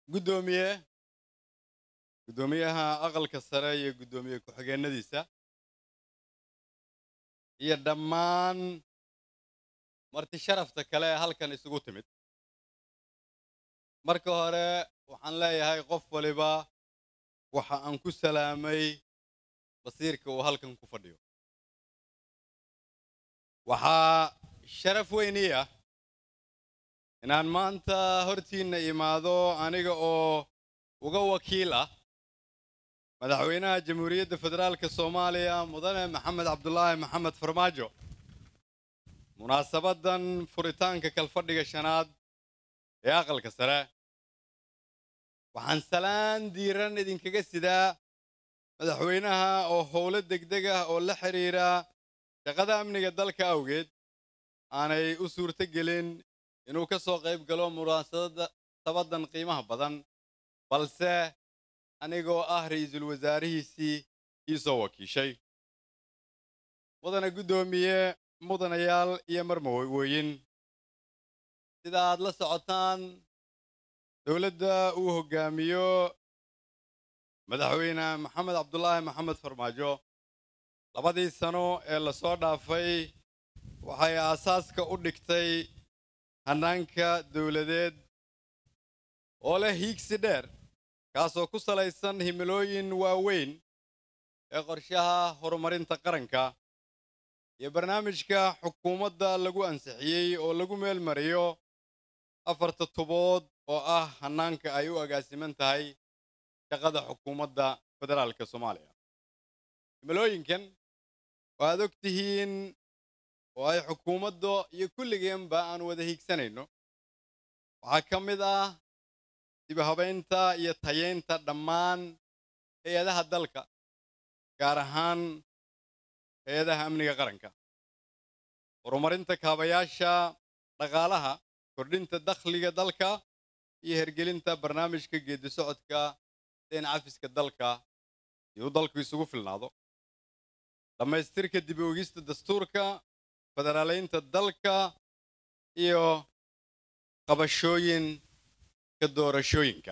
guddoomiye guddoomiyaha aqalka sare iyo guddoomiye ku-xigeenadiisa iyo dhammaan marti sharafta kale ee halkan isugu timid marka hore waxaan leeyahay qof waliba waxa aan ku salaamay basiirka uu halkan ku fadhiyo waxaa sharaf weynii ah inaan maanta hortiinna imaado aniga oo uga wakiil ah madaxweynaha jamhuuriyadda federaalka soomaaliya mudane maxamed cabdulaahi maxamed farmaajo munaasabaddan furitaanka kalfadhiga shanaad ee aqalka sare waxaan salaan diiran idinkaga sidaa madaxweynaha oo howlo degdeg ah oo la xidhiira shaqada amniga dalka awgeed aanay u suurto gelin inuu ka soo qayb galo munaasabaddan qiimaha badan balse anigoo ah ra'iisul wasaarihiisii ii soo wakiishay mudane guddoomiye mudanayaal iyo marmawooyin sida aad la socotaan dowladda uu hoggaamiyo madaxweyne maxamed cabdulaahi maxamed farmaajo labadii sano ee lasoo dhaafay waxay aasaaska u dhigtay hannaanka dowladeed oo leh hiigsi dheer kaasoo ku salaysan himilooyin waaweyn ee qorshaha horumarinta qaranka iyo barnaamijka xukuumadda lagu ansixiyey oo lagu meel mariyo afarta tubood oo ah hannaanka ay u agaasiman tahay shaqada xukuumadda federaalka soomaaliya himilooyinkan waaad og tihiin oo ay xukuumadda iyo kulligeenba aan wada hiigsanayno waxaa ka mid ah dibahabaynta iyo tayeynta dhammaan hay-adaha dalka gaar ahaan hay-adaha amniga qaranka horumarinta kaabayaasha dhaqaalaha kordhinta dakhliga dalka iyo hergelinta barnaamijka geedi socodka deen cafiska dalka si uu dalku isugu filnaado dhammaystirka dib oogista dastuurka federaaleynta dalka iyo qabashooyinka doorashooyinka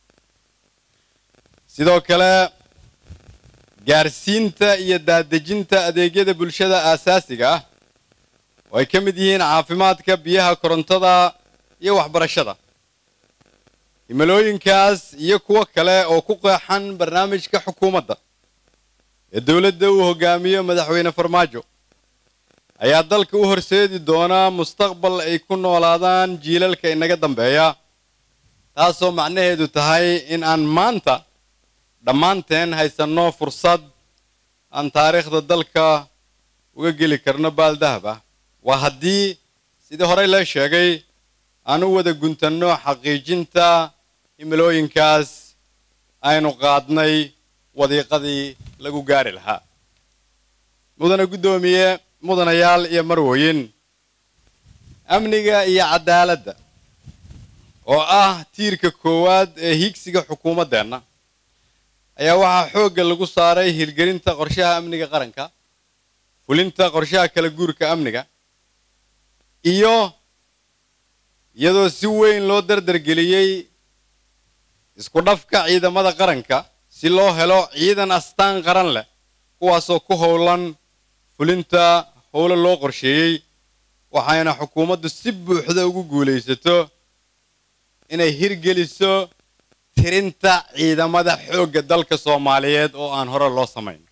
sidoo kale gaarsiinta iyo daadejinta adeegyada bulshada aasaasiga ah oo ay ka mid yihiin caafimaadka biyaha korontada iyo waxbarashada himilooyinkaas iyo kuwo kale oo ku qeexan barnaamijka xukuumadda ee dowladda uu hoggaamiyo madaxweyne farmaajo ayaa dalka u horseedi doonaa mustaqbal ay ku noolaadaan jiilalka inaga dambeeya taasoo macnaheedu tahay in aan maanta dhammaanteen haysanno fursad aan taariikhda dalka uga geli karno baaldahab ah waa haddii sidii horey lee sheegay aan u wada guntanno xaqiijinta himilooyinkaas aynu qaadnay wadiiqadii lagu gaari lahaa mudane guddoomiye mudanayaal iyo marwooyin amniga iyo caddaaladda oo ah tiirka koowaad ee hiigsiga xukuumaddeenna ayaa waxaa xoogga lagu saaray hirgelinta qorshaha amniga qaranka fulinta qorshaha kala guurka amniga iyo iyadoo si weyn loo dardargeliyey isku dhafka ciidamada qaranka si loo helo ciidan astaan qaran leh kuwaasoo ku howlan fulinta howlo loo qorsheeyey waxayna xukuumaddu si buuxda ugu guulaysato inay hirgeliso tirinta ciidamada xoogga dalka soomaaliyeed oo aan hore loo samayn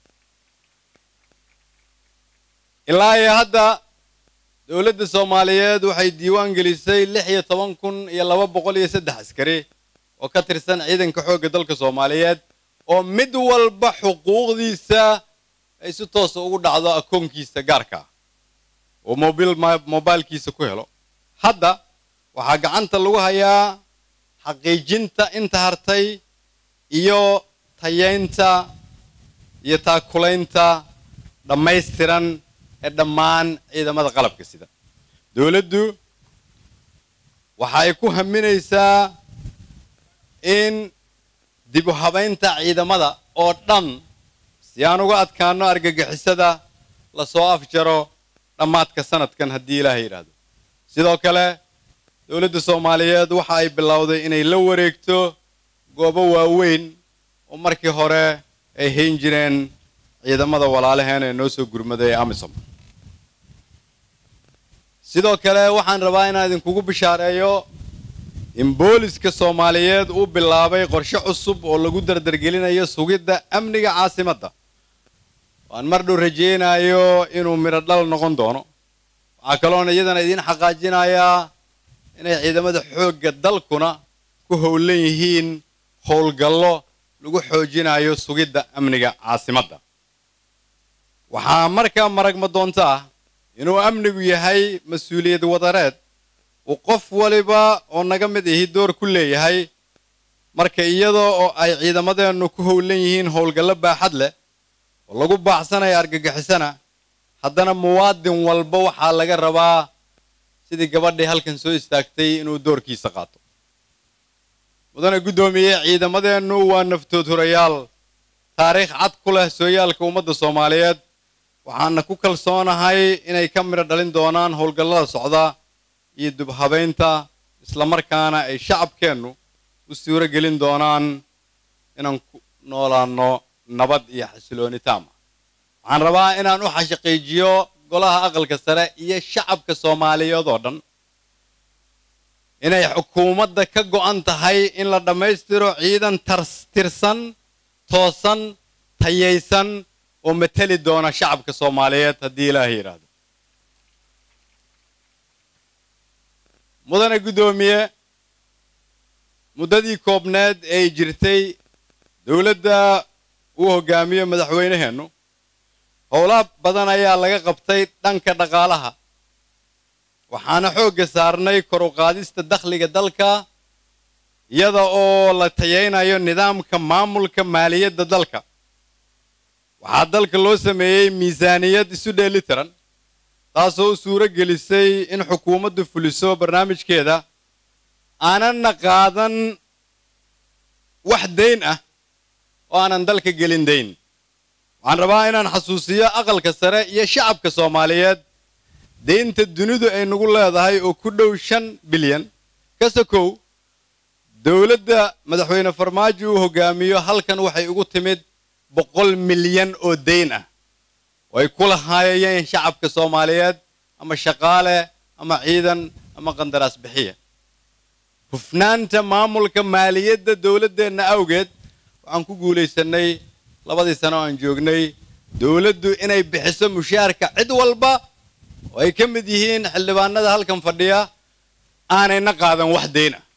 ilaa iyo hadda dowladda soomaaliyeed waxay diiwaan gelisay lix iyo toban kun iyo laba boqol iyo saddex askari oo ka tirsan ciidanka xoogga dalka soomaaliyeed oo mid walba xuquuqdiisa ay si toosa ugu dhacdo akoonkiisa gaarka ah oo mobil mobilkiisa ku helo hadda waxaa gacanta lagu hayaa xaqiijinta inta hartay iyo tayeynta iyo taakulaynta dhammaystiran ee dhammaan ciidamada qalabka sida dowladdu waxa ay ku haminaysaa in dib u habaynta ciidamada oo dhan si aan uga adkaano argagixisada lasoo afjaro dhammaadka sanadkan haddii ilaahay yidhaahdo sidoo kale dowladda soomaaliyeed waxa ay bilowday inay la wareegto goobo waaweyn oo markii hore ay hayn jireen ciidamada walaalaheen ee noo soo gurmaday ee amisom sidoo kale waxaan rabaa inaan idinkugu bishaareeyo in booliska soomaaliyeed uu bilaabay qorshe cusub oo lagu dardargelinayo sugidda amniga caasimadda waan mar dhow rajaynayo inuu midho dhal noqon doono waxaa kaloona iyadana idiin xaqaajinayaa inay ciidamada xoogga dalkuna ku howlan yihiin howlgallo lagu xoojinayo sugidda amniga caasimadda waxaa markaa maragma doonta ah inuu amnigu yahay mas-uuliyad wadareed uu qof waliba oo naga mid ihi door ku leeyahay marka iyada oo ay ciidamadeennu ku howlan yihiin howlgallo baaxad leh oo lagu baaxsanaya argagixisana haddana muwaadin walba waxaa laga rabaa sidii gabadhii halkan soo istaagtay inuu doorkiisa qaato mudane guddoomiye ciidamadeennu waa naftood hurayaal taariikh cad ku leh sooyaalka ummadda soomaaliyeed waxaana ku kalsoonahay inay ka midho dhalin doonaan howlgallada socda iyo dubhabaynta islamarkaana ay shacabkeennu u suuro gelin doonaan inaan ku noolaanno nabad iyo xasilooni taama waxaan rabaa inaan u xashaqiijiyo golaha aqalka sare iyo shacabka soomaaliyeed oo dhan inay xukuumadda ka go'an tahay in la dhammaystiro ciidan tirsan toosan tayaysan oo mateli doona shacabka soomaaliyeed haddii ilaahay yidhaahdo mudane guddoomiye muddadii koobneed ee ay jirtay dowladda uu hogaamiyo madaxweynaheennu howlaha badan ayaa laga qabtay dhanka dhaqaalaha waxaana xoogga saarnay kor u qaadista dakhliga dalka iyada oo la tayaynayo nidaamka maamulka maaliyadda dalka waxaa dalka loo sameeyey miisaaniyad isu dheelitiran taasoo u suuro gelisay in xukuumaddu fuliso barnaamijkeeda aanana qaadan wax dayn ah oo aanan dalka gelin dayn waxaan rabaa inaan xasuusiyo aqalka sare iyo shacabka soomaaliyeed deynta dunidu ay nagu leedahay oo ku dhow shan bilyan ka sokow dowladda madaxweyne farmaajo uu hogaamiyo halkan waxay ugu timid boqol milyan oo dayn ah oo ay ku lahaayeen shacabka soomaaliyeed ama shaqaale ama ciidan ama qandaraas bixiya hufnaanta maamulka maaliyadda dowladdeenna awgeed waxaan ku guulaysanay labadii sano oo aan joognay dowladdu inay bixiso mushaarka cid walba oo ay ka mid yihiin xildhibaanada halkan fadhiya aanayna qaadan wax dayn ah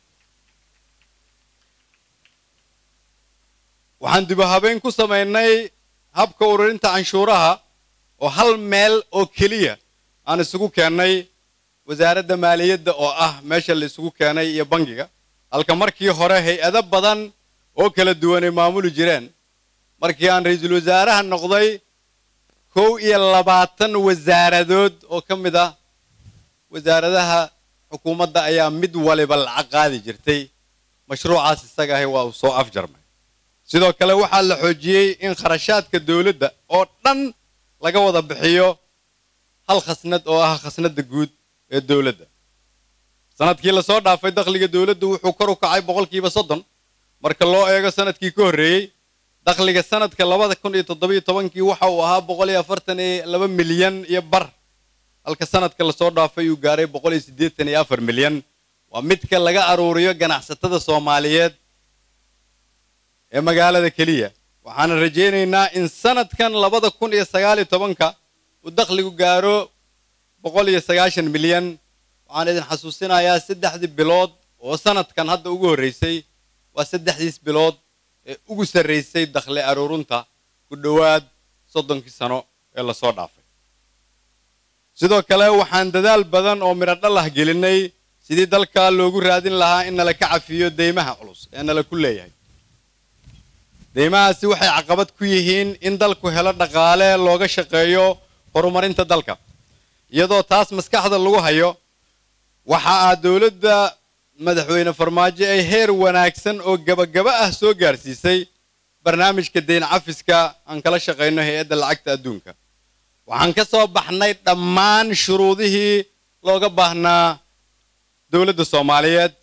waxaan dibu habeyn ku samaynay habka ururinta canshuuraha oo hal meel oo keliya aan isugu keennay wasaaradda maaliyadda oo ah meesha la isugu keenay iyo bangiga halka markii hore hay-ado badan oo kala duwanay maamuli jireen markii aan ra-iisul wasaaraha noqday kow iyo labaatan wasaaradood oo ka mid ah wasaaradaha xukuumadda ayaa mid waliba lacag qaadi jirtay mashruucaas isaga ahi waa uu soo afjarmay sidoo kale waxaa la xoojiyey in kharashaadka dowladda oo dhan laga wada bixiyo hal khasnad oo ah khasnadda guud ee dowladda sanadkii lasoo dhaafay dakhliga dowladdu wuxuu kor u kacay boqolkiiba soddon marka loo eego sanadkii ka horreeyey dakhliga sanadka labada kun iyo toddobiyo tobankii waxa uu ahaa boqol iyo afartan iyo laba milyan iyo bar halka sanadka lasoo dhaafay uu gaaray boqol iyo siddeetan iyo afar milyan waa midka laga aruuriyo ganacsatada soomaaliyeed ee magaalada keliya waxaana rajaynaynaa in sanadkan labada kun iyo sagaal iyo tobanka uu dakhligu gaaro boqol iyo sagaashan milyan waxaan idin xasuusinayaa saddexdii bilood oo sanadkan hadda ugu horreysay waa saddexdiis bilood ee ugu sarraysay dakhli aruurinta ku dhowaad soddonkii sano ee lasoo dhaafay sidoo kale waxaan dadaal badan oo midho dhalah gelinay sidii dalka loogu raadin lahaa in nala ka cafiyo deymaha culus ee nala ku leeyahay deymahaasi waxay caqabad ku yihiin in dalku helo dhaqaale looga shaqeeyo horumarinta dalka iyadoo taas maskaxda lagu hayo waxa aa dowladda madaxweyne farmaajo ay heer wanaagsan oo gabagaba ah soo gaarsiisay barnaamijka deyn cafiska aan kala shaqayno hay-adda lacagta adduunka waxaan ka soo baxnay dhammaan shuruudihii looga baahnaa dowladda soomaaliyeed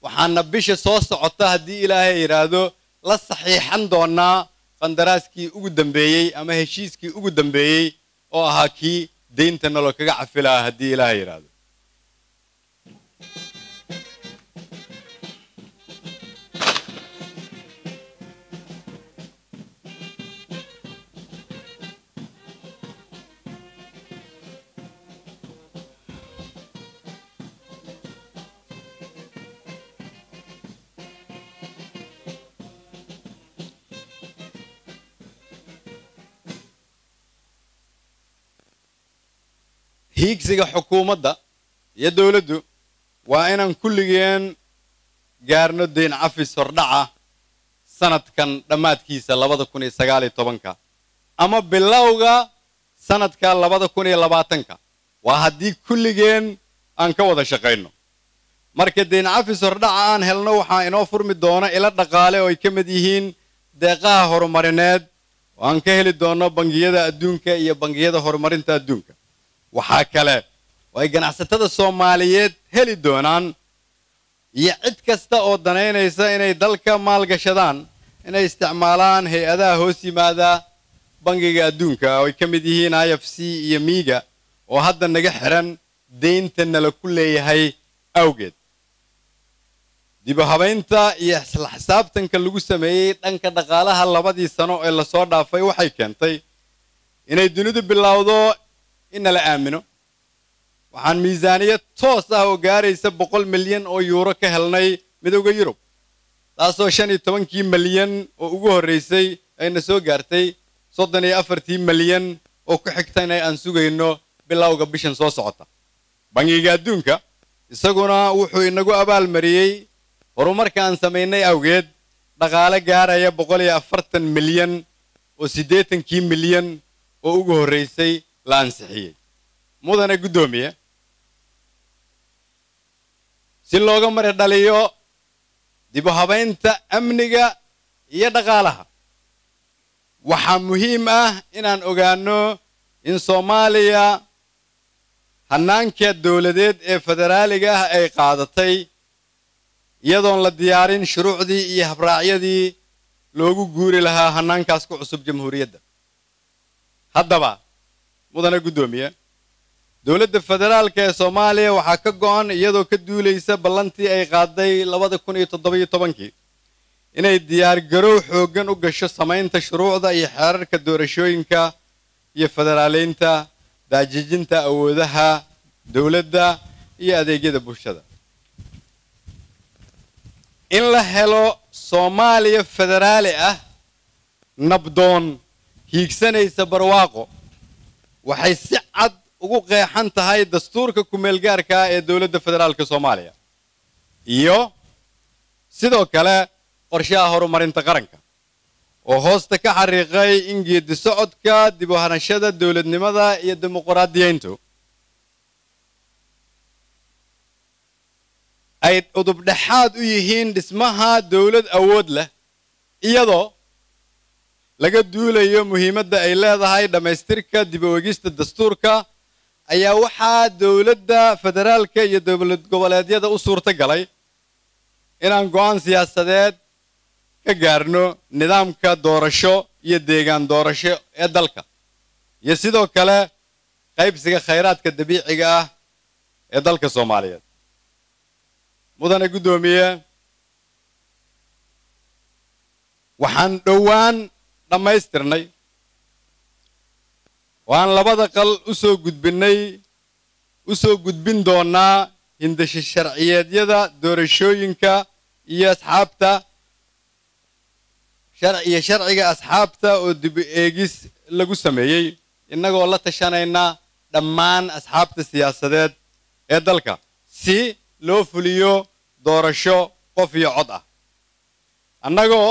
waxaana bisha soo socota haddii ilaahay yidhaahdo la saxiixan doonaa qandaraaskii ugu dambeeyey ama heshiiskii ugu dambeeyey oo ahaa kii deynta nalo kaga cafi lahaa haddii ilaahay yidhaahdo hiigsiga xukuumadda iyo dowladdu waa inaan kulligeen gaarno deyn cafis hordhaca sanadkan dhammaadkiisa labada kun iyo sagaal iyo tobanka ama bilowga sanadka labada kun iyo labaatanka waa haddii kulligeen aan ka wada shaqayno marka deyn cafis hordhaca aan helno waxaa inoo furmi doona ilo dhaqaale oo ay ka mid yihiin deeqaha horumarineed oo aan ka heli doono bangiyada adduunka iyo bangiyada horumarinta adduunka waxaa kale oo ay ganacsatada soomaaliyeed heli doonaan iyo cid kasta oo danaynaysa inay dalka maalgashadaan inay isticmaalaan hay-adaha hoos yimaada bangiga adduunka oo ay ka mid yihiin i f c iyo miiga oo hadda naga xiran deynta nala ku leeyahay awgeed dibu habaynta iyo isla xisaabtanka lagu sameeyey dhanka dhaqaalaha labadii sano ee lasoo dhaafay waxay keentay inay dunidu bilowdo in nala aamino waxaan miisaaniyad toos ah oo gaaraysa boqol milyan oo yuuro ka helnay midowda yurub taasoo shan iyo tobankii milyan oo ugu horraysay ayna soo gaartay soddon iyo afartii milyan oo ku xigtayna aan sugayno bilowga bishan soo socota bangiga adduunka isaguna wuxuu inagu abaalmariyey horumarka aan samaynay awgeed dhaqaale gaaraya boqol iyo afartan milyan oo siddeetankii milyan oo ugu horraysay la ansixiyey mudane guddoomiye si looga mari dhaliyo dibu habaynta amniga iyo dhaqaalaha waxaa muhiim ah inaan ogaano in soomaaliya hannaanka dowladeed ee federaaliga ah ay qaadatay iyadoon la diyaarin shuruucdii iyo habraacyadii loogu guuri lahaa hannaankaas ku cusub jamhuuriyadda haddaba mudane guddoomiye dowladda federaalka ee soomaaliya waxaa ka go'an iyadoo ka duulaysa ballantii ay qaaday labada kun iyo toddobiyo tobankii inay diyaargarow xooggan u gasho samaynta shuruucda iyo xeerarka doorashooyinka iyo federaaleynta daajijinta awoodaha dowladda iyo adeegyada bulshada in la helo soomaaliya federaali ah nabdoon hiigsanaysa barwaaqo waxay si cad ugu qeexan tahay dastuurka kumeelgaarka ah ee dowladda federaalka soomaaliya iyo sidoo kale qorshaha horumarinta qaranka oo hoosta ka xariiqay in geedi socodka dib u hanashada dowladnimada iyo dimuquraadiyeyntu ay udubdhexaad u yihiin dhismaha dowlad awood leh iyadoo laga duulayo muhiimadda ay leedahay dhammaystirka dib u egista dastuurka ayaa waxaa dowladda federaalka iyo dowlad goboleedyada u suurta galay inaan go'aan siyaasadeed ka gaarno nidaamka doorasho iyo deegaan doorasho ee dalka iyo sidoo kale qaybsiga khayraadka dabiiciga ah ee dalka soomaaliyeed mudane guddoomiye waxaan dhowaan dhammaystirnay waan labada qal u soo gudbinnay u soo gudbin doonaa hindasho sharciyeedyada doorashooyinka iyo asxaabta iyo sharciga asxaabta oo dib eegis lagu sameeyey innagoo la tashanayna dhammaan asxaabta siyaasadeed ee dalka si loo fuliyo doorasho qof iyo cod ah annagoo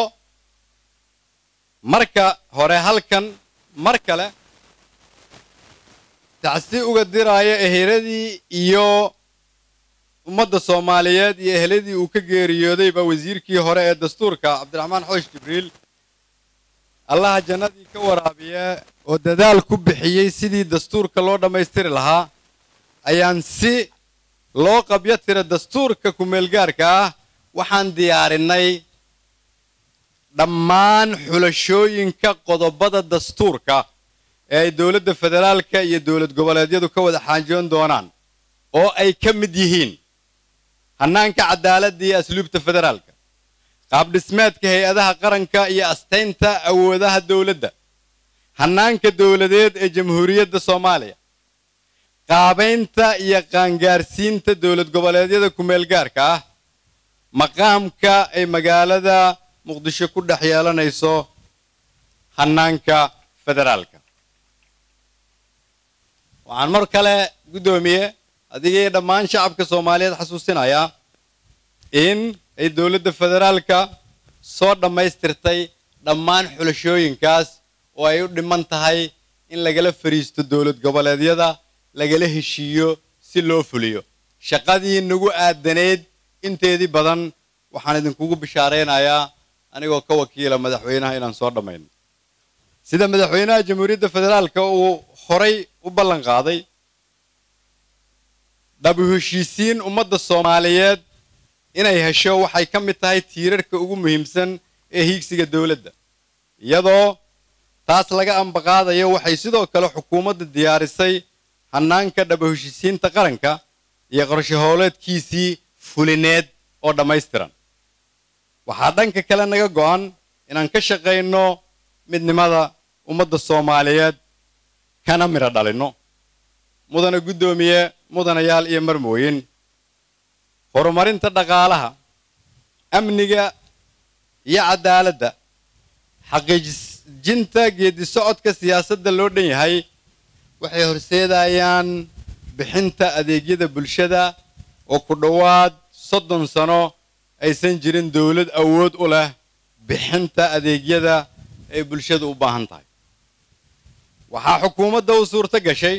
marka hore halkan mar kale tacsi uga diraayo eheladii iyo ummadda soomaaliyeed iyo eheladii uu ka geeriyoodayba wasiirkii hore ee dastuurka cabdiraxmaan xoosh jibriil allaha jannadii ka waraabiya oo dadaal ku bixiyey sidii dastuurka loo dhammaystiri lahaa ayaan si loo qabyo tira dastuurka kumeelgaarka ah waxaan diyaarinay dhammaan xulashooyinka qodobada dastuurka ee ay dowladda federaalka iyo dowlad goboleedyadu ka wada xaajoon doonaan oo ay ka mid yihiin hannaanka cadaaladda iyo asluubta federaalka qaabdhismeedka hay-adaha qaranka iyo astaynta awoodaha dowladda hannaanka dowladeed ee jamhuuriyadda soomaaliya qaabaynta iyo qaangaarsiinta dowlad goboleedyada ku-meelgaarka ah maqaamka ay magaalada muqdisho ku dhex yeelanayso hannaanka federaalka waxaan mar kale guddoomiye adigii dhammaan shacabka soomaaliyeed xasuusinayaa in ay dowladda federaalka soo dhammaystirtay dhammaan xulashooyinkaas oo ay u dhiman tahay in lagala fariisto dowlad goboleedyada lagala heshiiyo si loo fuliyo shaqadii nagu aadaneyd inteedii badan waxaan idinkugu bishaaraynayaa anigoo ka wakiila madaxweynaha inaan soo dhammayno sida madaxweynaha jamhuuriyadda federaalka uu horay u ballan qaaday dhabu heshiisiin ummadda soomaaliyeed inay hesho waxay ka mid tahay tiirarka ugu muhiimsan ee hiigsiga dowladda iyadoo taas laga ambaqaadayo waxay sidoo kale xukuumadda diyaarisay hannaanka dhabu heshiisiinta qaranka iyo qorshe howleedkiisii fulineed oo dhammaystiran waxaa dhanka kale naga go'an inaan ka shaqayno midnimada ummadda soomaaliyeed kana midho dhalinno mudana guddoomiye mudanayaal iyo marmooyin horumarinta dhaqaalaha amniga iyo cadaaladda xaqiijinta geedi socodka siyaasadda loo dhan yahay waxay horseedayaan bixinta adeegyada bulshada oo ku dhowaad soddon sano aysan jirin dowlad awood u leh bixinta adeegyada ay bulshadu u baahan tahay waxaa xukuumadda u suurto gashay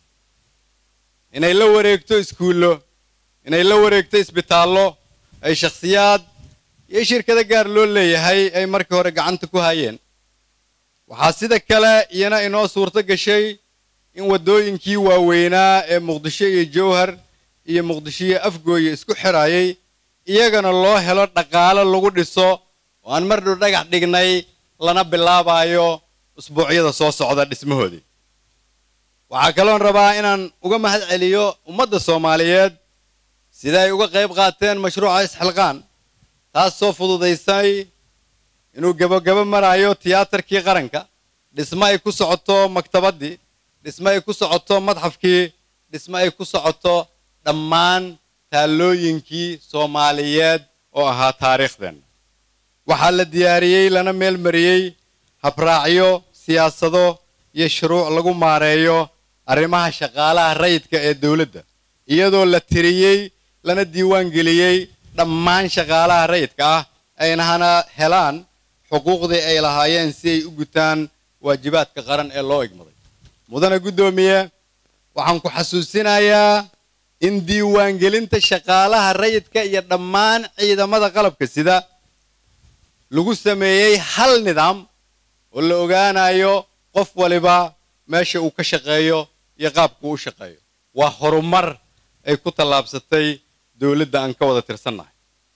inay la wareegto iskuullo inay la wareegto isbitaallo ay shakhsiyaad iyo shirkado gaar loo leeyahay ay markii hore gacanta ku hayeen waxaa sida kale iyana inoo suurto gashay in waddooyinkii waaweynaa ee muqdisho iyo jowhar iyo muqdisho iyo afgooye isku xidhaayay iyagana loo helo dhaqaalo lagu dhiso oo aan mar dhow dhagax dhignay lana bilaabayo usbuucyada soo socda dhismahoodii waxaa kaloon rabaa inaan uga mahad celiyo ummadda soomaaliyeed sida ay uga qayb qaateen mashruuca isxilqaan taas soo fududaysay inuu gebogabo marayo tiyaatarkii qaranka dhismo ay ku socoto maktabaddii dhismo ay ku socoto madxafkii dhismo ay ku socoto dhammaan taallooyinkii soomaaliyeed oo ahaa taariikhdeenna waxaa la diyaariyey lana meel mariyey habraacyo siyaasado iyo shuruuc lagu maareeyo arrimaha shaqaalaha rayidka ee dowladda iyadoo la tiriyey lana diiwaan geliyey dhammaan shaqaalaha rayidka ah aynahana helaan xuquuqdii ay lahaayeen si ay u gutaan waajibaadka qaran ee loo igmaday mudane guddoomiye waxaan ku xasuusinayaa in diiwaangelinta shaqaalaha rayidka iyo dhammaan ciidamada qalabka sida lagu sameeyey hal nidaam oo la ogaanayo qof waliba meesha uu ka shaqeeyo iyo qaabka uu u shaqeeyo waa horumar ay ku tallaabsatay dowladda aan ka wada tirsannahay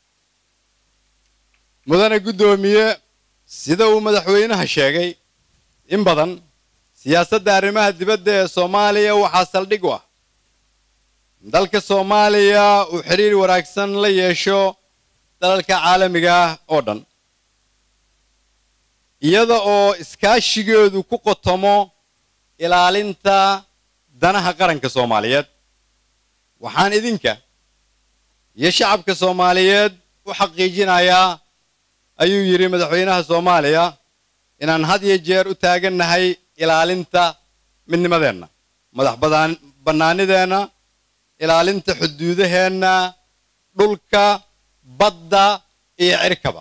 mudane guddoomiye sida uu madaxweynaha sheegay in badan siyaasadda arrimaha dibadda ee soomaaliya waxaa saldhig u ah dalka soomaaliya uu xiriir wanaagsan la yeesho dalalka caalamiga ah oo dhan iyada oo iskaashigeedu ku qotomo ilaalinta danaha qaranka soomaaliyeed waxaan idinka iyo shacabka soomaaliyeed u xaqiijinayaa ayuu yidhi madaxweynaha soomaaliya inaan had iyo jeer u taagannahay ilaalinta midnimadeenna madax bannaanideenna ilaalinta xuduudaheenna dhulka badda iyo cirkaba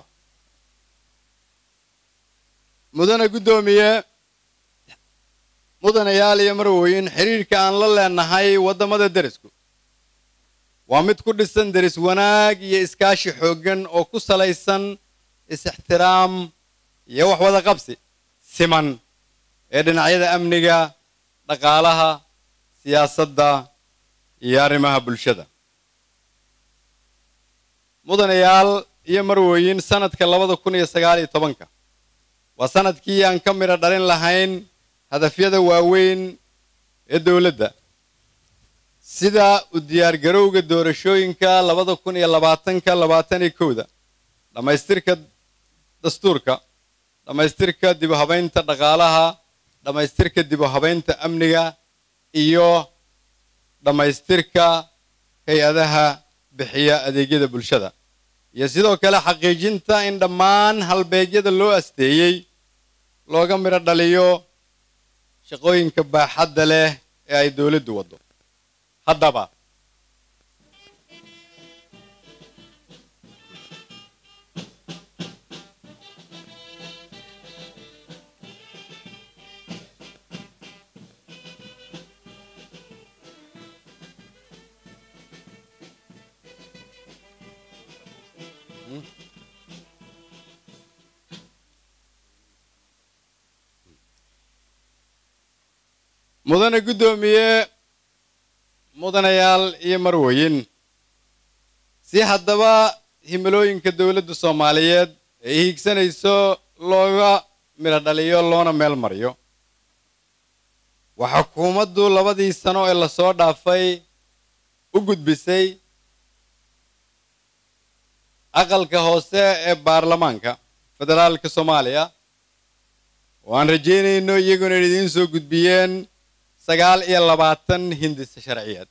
mudane guddoomiye mudanayaal iyo marweyn xiriirka aan la leenahay waddamada derisku waa mid ku dhisan deris wanaag iyo iskaashi xooggan oo ku salaysan is-ixtiraam iyo wax wada qabsi siman ee dhinacyada amniga dhaqaalaha siyaasadda iyo arrimaha bulshada mudanayaal iyo marwooyin sanadka labada kun iyo sagaal iyo tobanka waa sanadkii aan ka midho dhalin lahayn hadafyada waaweyn ee dowladda sida u diyaargarowga doorashooyinka labada kun iyo labaatanka labaatan iyo kowda dhammaystirka dastuurka dhammaystirka dib u habaynta dhaqaalaha dhammaystirka dib u habaynta amniga iyo dhammaystirka hay-adaha bixiya adeegyada bulshada iyo sidoo kale xaqiijinta in dhammaan halbeegyada loo asteeyey looga midho dhaliyo shaqooyinka baaxadda leh ee ay dowladdu waddo haddaba mudane guddoomiye mudanayaal iyo marwooyin si haddaba himilooyinka dowladda soomaaliyeed ay hiigsanayso looga midho dhaliyo loona meel mariyo waxaa xukuumaddu labadii sano ee lasoo dhaafay u gudbisay aqalka hoose ee baarlamaanka federaalka soomaaliya oo aan rajaynayno iyaguna idiin soo gudbiyeen sagaal iyo labaatan hindisa sharciyeed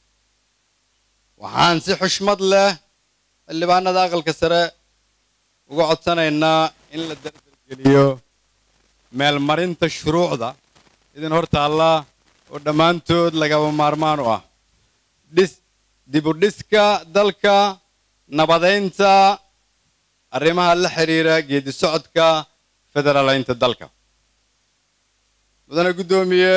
waxaan si xushmad leh xildhibaanada aqalka sare uga codsanaynaa in la dardargeliyo meelmarinta shuruucda idin hor taalla oo dhammaantood lagaba maarmaan u ah dhis dibudhiska dalka nabadaynta arrimaha la xiriira geedi socodka federaalaynta dalka mudane guddoomiye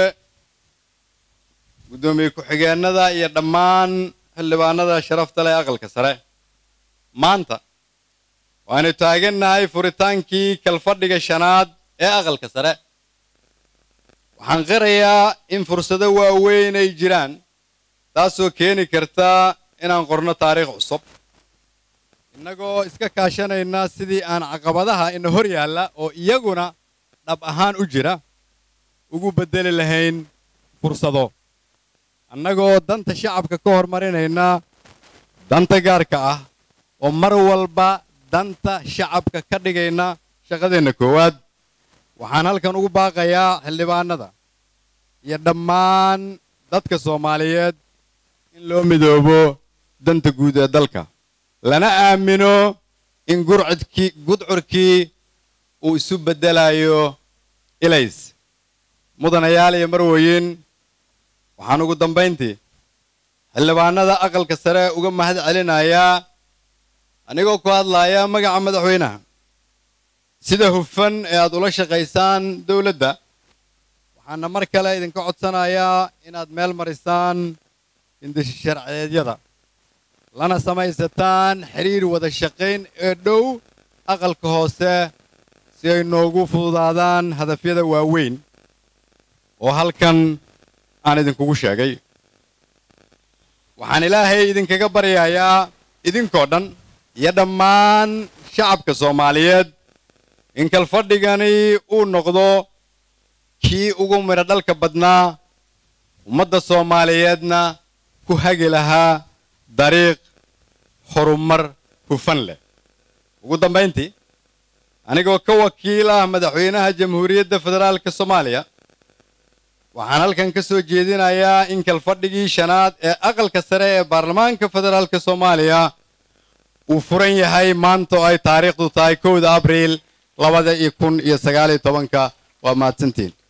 guddoomiye ku-xigeenada iyo dhammaan xildhibaanada sharafta leh aqalka sare maanta waanu taagannahay furitaankii kalfadhiga shanaad ee aqalka sare waxaan qirayaa in fursado waaweyn ay jiraan taasoo keeni karta inaan qorno taariikh cusub innagoo iska kaashanayna sidii aan caqabadaha ina hor yaalla oo iyaguna dhab ahaan u jira ugu beddeli lahayn fursado annagoo danta shacabka ka hormarinayna danta gaarka ah oo mar walba danta shacabka ka dhigayna shaqadeenna koowaad waxaan halkan ugu baaqayaa xildhibaanada iyo dhammaan dadka soomaaliyeed in loo midoobo danta guud ee dalka lana aamino in gurcudkii gudcurkii uu isu beddelayo ilays mudanayaal iyo marwoyin waxaan ugu dambayntii xildhibaanada aqalka sare uga mahad celinayaa anigoo ku hadlaaya magaca madaxweynaha sida hufan ee aad ula shaqaysaan dowladda waxaana mar kale idinka codsanayaa inaad meel marisaan hindisha sharciyeedyada lana samaysataan xiriir wada shaqayn ee dhow aqalka hoose si ay noogu fududaadaan hadafyada waaweyn oo halkan aan idinkugu sheegay waxaan ilaahay idinkaga baryayaa idinkoo dhan iyo dhammaan shacabka soomaaliyeed in kalfadhigani uu noqdo kii ugu midho dhalka badnaa ummadda soomaaliyeedna ku hagi lahaa dariiq horumar hufan leh ugu dambayntii anigoo ka wakiil ah madaxweynaha jamhuuriyadda federaalka soomaaliya waxaan halkan ka soo jeedinayaa in kalfadhigii shanaad ee aqalka sare ee baarlamaanka federaalka soomaaliya uu furan yahay maanta oo ay taariikhdu tahay kowda abriil labada iyo kun iyo sagaal iyo tobanka waa mahadsantiin